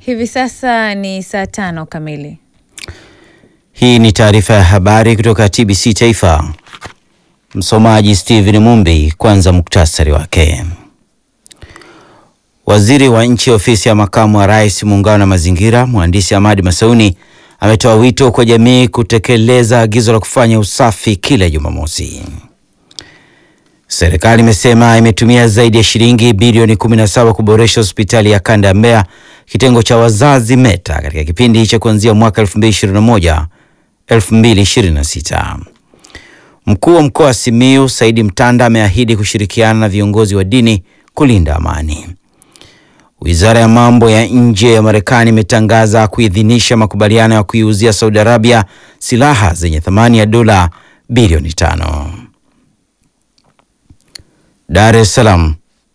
Hivi sasa ni saa tano kamili. Hii ni taarifa ya habari kutoka TBC Taifa. Msomaji Steven Mumbi. Kwanza muktasari wake. Waziri wa Nchi Ofisi ya Makamu wa Rais, Muungano na Mazingira, Mhandisi Hamadi Masauni ametoa wito kwa jamii kutekeleza agizo la kufanya usafi kila Jumamosi. Serikali imesema imetumia zaidi ya shilingi bilioni 17 kuboresha hospitali ya kanda ya Mbeya kitengo cha wazazi META katika kipindi cha kuanzia mwaka 2021 2026. Mkuu wa mkoa wa Simiyu Saidi Mtanda ameahidi kushirikiana na viongozi wa dini kulinda amani. Wizara ya mambo ya nje ya Marekani imetangaza kuidhinisha makubaliano ya kuiuzia Saudi Arabia silaha zenye thamani ya dola bilioni tano. Dar es Salaam.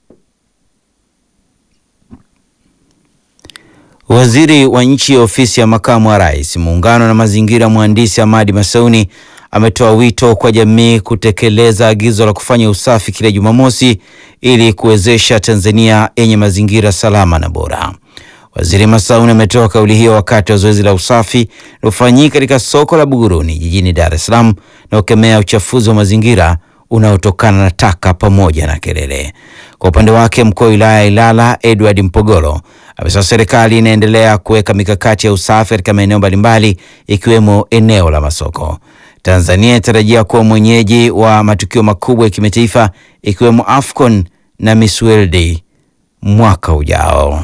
Waziri wa Nchi Ofisi ya Makamu wa Rais, Muungano na Mazingira, Mhandisi Hamadi Masauni ametoa wito kwa jamii kutekeleza agizo la kufanya usafi kila Jumamosi ili kuwezesha Tanzania yenye mazingira salama na bora. Waziri Masauni ametoa kauli hiyo wakati wa zoezi la usafi lilofanyika katika soko la Buguruni jijini Dar es Salaam na kukemea uchafuzi wa mazingira unaotokana na taka pamoja na kelele. Kwa upande wake, mkuu wa wilaya ya Ilala Edward Mpogolo amesema serikali inaendelea kuweka mikakati ya usafi katika maeneo mbalimbali ikiwemo eneo la masoko. Tanzania inatarajia kuwa mwenyeji wa matukio makubwa ya kimataifa ikiwemo AFCON na Miss World mwaka ujao.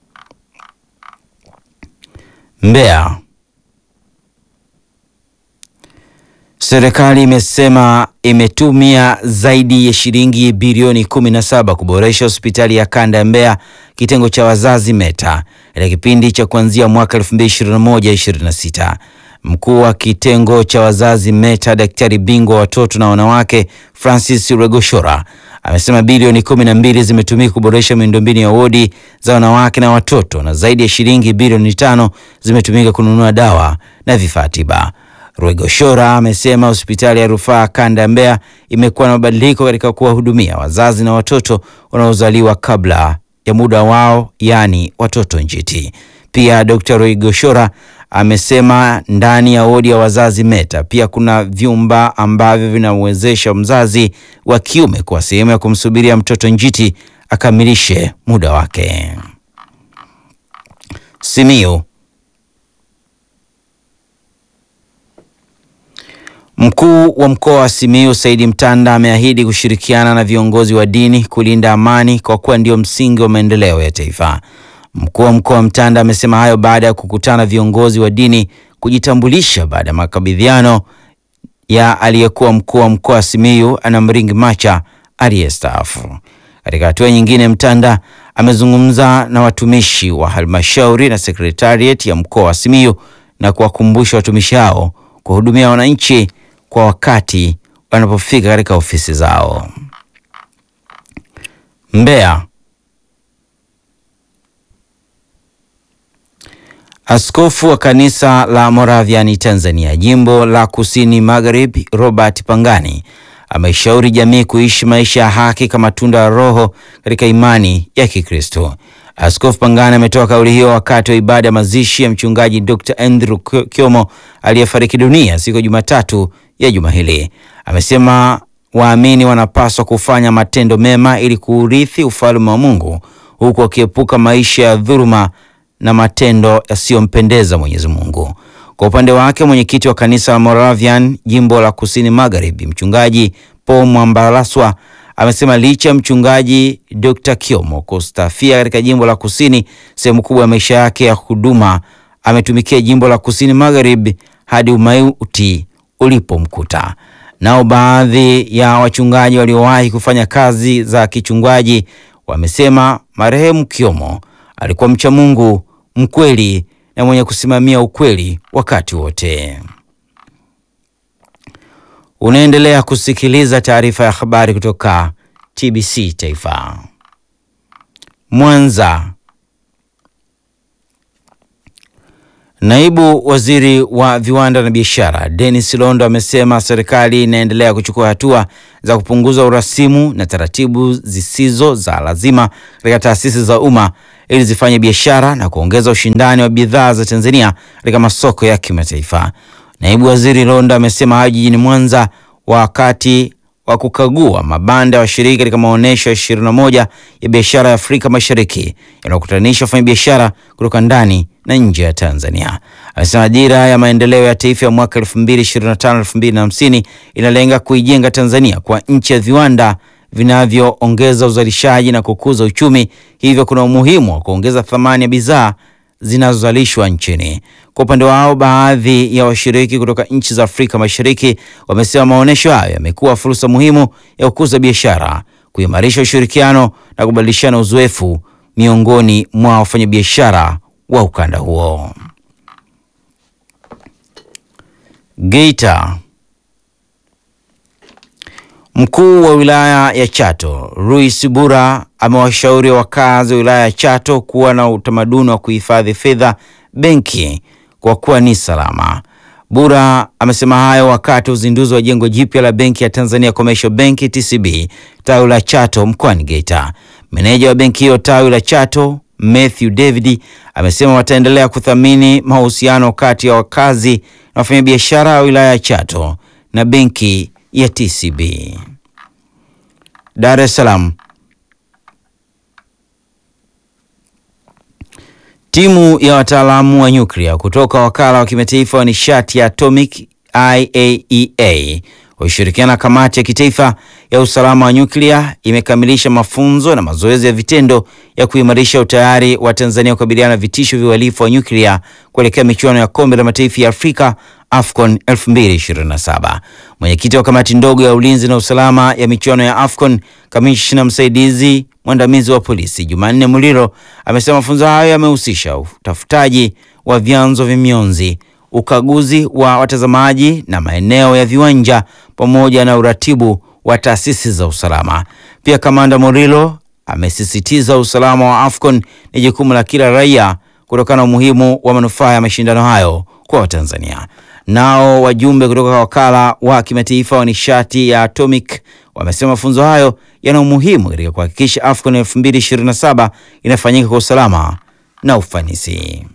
Mbeya. Serikali imesema imetumia zaidi ya shilingi bilioni 17 kuboresha hospitali ya kanda ya Mbeya kitengo cha wazazi META katika kipindi cha kuanzia mwaka 2021-2026. Mkuu wa kitengo cha wazazi META, daktari bingwa watoto na wanawake Francis Regoshora amesema bilioni 12 zimetumika kuboresha miundombinu ya wodi za wanawake na watoto na zaidi ya shilingi bilioni tano zimetumika kununua dawa na vifaa tiba. Rwegoshora amesema hospitali ya rufaa kanda ya Mbeya imekuwa na mabadiliko katika kuwahudumia wazazi na watoto wanaozaliwa kabla ya muda wao, yaani watoto njiti. Pia Dr. Rwegoshora amesema ndani ya wodi ya wazazi META pia kuna vyumba ambavyo vinamwezesha mzazi wa kiume kuwa sehemu ya kumsubiria mtoto njiti akamilishe muda wake. Simiyu. Mkuu wa mkoa wa Simiyu Saidi Mtanda ameahidi kushirikiana na viongozi wa dini kulinda amani kwa kuwa ndio msingi wa maendeleo ya taifa. Mkuu wa mkoa wa Mtanda amesema hayo baada ya kukutana viongozi wa dini kujitambulisha baada ya makabidhiano ya aliyekuwa mkuu wa mkoa wa Simiyu Anamringi Macha aliyestaafu. Katika hatua nyingine, Mtanda amezungumza na watumishi wa halmashauri na sekretariat ya mkoa wa Simiyu na kuwakumbusha watumishi hao kuhudumia wananchi kwa wakati wanapofika katika ofisi zao. Mbeya. Askofu wa kanisa la Moravian Tanzania jimbo la Kusini Magharibi Robert Pangani ameshauri jamii kuishi maisha ya haki kama tunda la Roho katika imani ya Kikristo. Askofu Pangani ametoa kauli hiyo wakati wa ibada ya mazishi ya mchungaji Dr. Andrew Kyomo aliyefariki dunia siku ya Jumatatu ya juma hili. Amesema waamini wanapaswa kufanya matendo mema ili kuurithi ufalme wa Mungu huku wakiepuka maisha ya dhuluma na matendo yasiyompendeza Mwenyezi Mungu. Kwa upande wake, mwenyekiti wa kanisa la Moravian jimbo la Kusini Magharibi, mchungaji Paul Mwambalaswa amesema licha ya mchungaji Dr. Kyomo kustafia katika jimbo la Kusini, sehemu kubwa ya maisha yake ya huduma ametumikia jimbo la Kusini Magharibi hadi umauti ulipomkuta. Nao baadhi ya wachungaji waliowahi kufanya kazi za kichungaji wamesema marehemu Kyomo alikuwa mcha Mungu, mkweli na mwenye kusimamia ukweli wakati wote. Unaendelea kusikiliza taarifa ya habari kutoka TBC Taifa. Mwanza. Naibu Waziri wa Viwanda na Biashara, Dennis Londo amesema serikali inaendelea kuchukua hatua za kupunguza urasimu na taratibu zisizo za lazima katika taasisi za umma ili zifanye biashara na kuongeza ushindani wa bidhaa za Tanzania katika masoko ya kimataifa. Naibu Waziri Londo amesema hayo jijini Mwanza wakati wa kukagua mabanda ya washiriki katika maonyesho ya 21 ya biashara ya Afrika Mashariki yanayokutanisha wafanyabiashara kutoka ndani na nje ya Tanzania. Amesema dira ya maendeleo ya taifa ya mwaka 2025-2050 inalenga kuijenga Tanzania kwa nchi ya viwanda vinavyoongeza uzalishaji na kukuza uchumi, hivyo kuna umuhimu wa kuongeza thamani ya bidhaa zinazozalishwa nchini. Kwa upande wao, baadhi ya washiriki kutoka nchi za Afrika Mashariki wamesema maonyesho hayo yamekuwa fursa muhimu ya kukuza biashara, kuimarisha ushirikiano na kubadilishana uzoefu miongoni mwa wafanyabiashara wa ukanda huo. Geita. Mkuu wa wilaya ya Chato Ruis Bura amewashauri wakazi wa wilaya ya Chato kuwa na utamaduni wa kuhifadhi fedha benki kwa kuwa ni salama. Bura amesema hayo wakati wa uzinduzi wa jengo jipya la benki ya Tanzania Commercial Bank TCB tawi la Chato mkoani Geita. Meneja wa benki hiyo tawi la Chato Matthew David amesema wataendelea kuthamini mahusiano kati ya wakazi na wafanyabiashara wa wilaya ya Chato na benki ya TCB. Dar es Salaam. Timu ya wataalamu wa nyuklia kutoka wakala wa kimataifa wa nishati ya atomic IAEA wakishirikiana na kamati ya kitaifa ya usalama wa nyuklia imekamilisha mafunzo na mazoezi ya vitendo ya kuimarisha utayari wa Tanzania kukabiliana na vitisho vya uhalifu wa nyuklia kuelekea michuano ya kombe la mataifa ya Afrika AFCON 2027. Mwenyekiti wa kamati ndogo ya ulinzi na usalama ya michuano ya AFCON, kamishna msaidizi mwandamizi wa polisi Jumanne Muliro amesema mafunzo hayo yamehusisha utafutaji wa vyanzo vya mionzi, ukaguzi wa watazamaji na maeneo ya viwanja pamoja na uratibu wa taasisi za usalama. Pia kamanda Muliro amesisitiza usalama wa AFCON ni jukumu la kila raia kutokana na umuhimu wa manufaa ya mashindano hayo kwa Watanzania. Nao wajumbe kutoka wakala wa kimataifa wa nishati ya atomic wamesema mafunzo hayo yana umuhimu katika kuhakikisha AFCON 2027 inafanyika kwa usalama na ufanisi.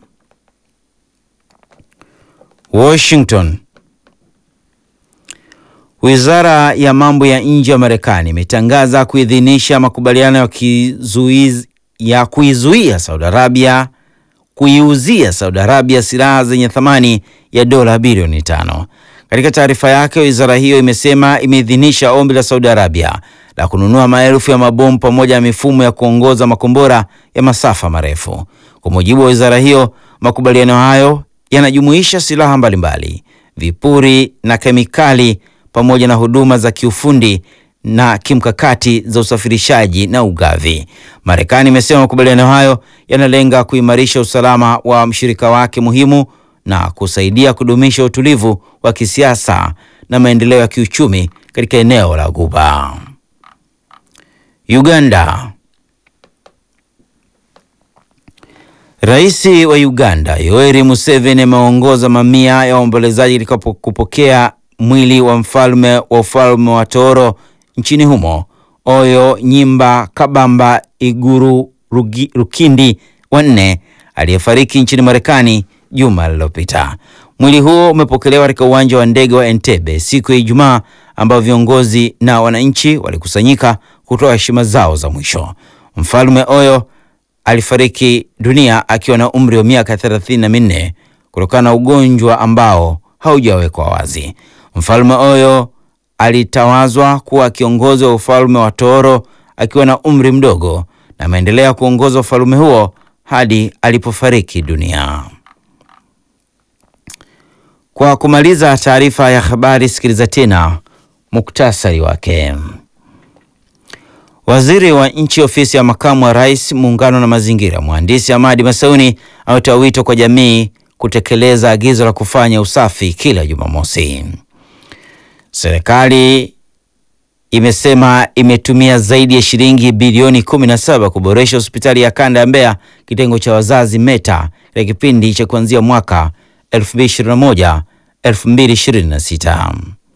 Washington. Wizara ya mambo ya nje ya Marekani imetangaza kuidhinisha makubaliano ya kizuizi ya kuizuia Saudi Arabia kuiuzia Saudi Arabia silaha zenye thamani ya dola bilioni tano. Katika taarifa yake, wizara hiyo imesema imeidhinisha ombi la Saudi Arabia la kununua maelfu ya mabomu pamoja na mifumo ya kuongoza makombora ya masafa marefu. Kwa mujibu wa wizara hiyo, makubaliano hayo yanajumuisha silaha mbalimbali, vipuri na kemikali pamoja na huduma za kiufundi na kimkakati za usafirishaji na ugavi. Marekani imesema makubaliano hayo yanalenga kuimarisha usalama wa mshirika wake muhimu na kusaidia kudumisha utulivu wa kisiasa na maendeleo ya kiuchumi katika eneo la Ghuba. Uganda. Rais wa Uganda Yoweri Museveni ameongoza mamia ya waombolezaji katika kupokea mwili wa mfalme wa ufalme wa Toro nchini humo Oyo Nyimba Kabamba Iguru Rugi, Rukindi wa nne aliyefariki nchini Marekani juma lililopita. Mwili huo umepokelewa katika uwanja wa ndege wa Entebbe siku ya Ijumaa, ambao viongozi na wananchi walikusanyika kutoa heshima zao za mwisho. Mfalme Oyo alifariki dunia akiwa na umri wa miaka thelathini na minne kutokana na ugonjwa ambao haujawekwa wazi. Mfalme Oyo alitawazwa kuwa kiongozi wa ufalme wa Toro akiwa na umri mdogo na ameendelea kuongoza ufalme huo hadi alipofariki dunia. Kwa kumaliza taarifa ya habari, sikiliza tena muktasari wake. Waziri wa nchi ofisi ya makamu wa rais muungano na mazingira, mhandisi Hamadi Masauni ametoa wito kwa jamii kutekeleza agizo la kufanya usafi kila Jumamosi. Serikali imesema imetumia zaidi ya shilingi bilioni 17 kuboresha hospitali ya kanda ya Mbeya kitengo cha wazazi META katika kipindi cha kuanzia mwaka 2021 2026.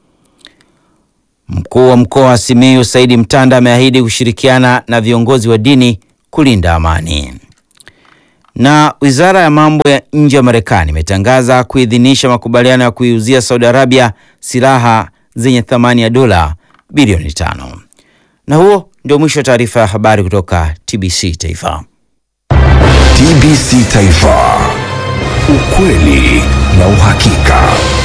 Mkuu wa mkoa wa Simiyu Saidi Mtanda ameahidi kushirikiana na viongozi wa dini kulinda amani. Na wizara ya mambo ya nje ya Marekani imetangaza kuidhinisha makubaliano ya kuiuzia Saudi Arabia silaha zenye thamani ya dola bilioni tano. Na huo ndio mwisho wa taarifa ya habari kutoka TBC Taifa. TBC Taifa, ukweli na uhakika.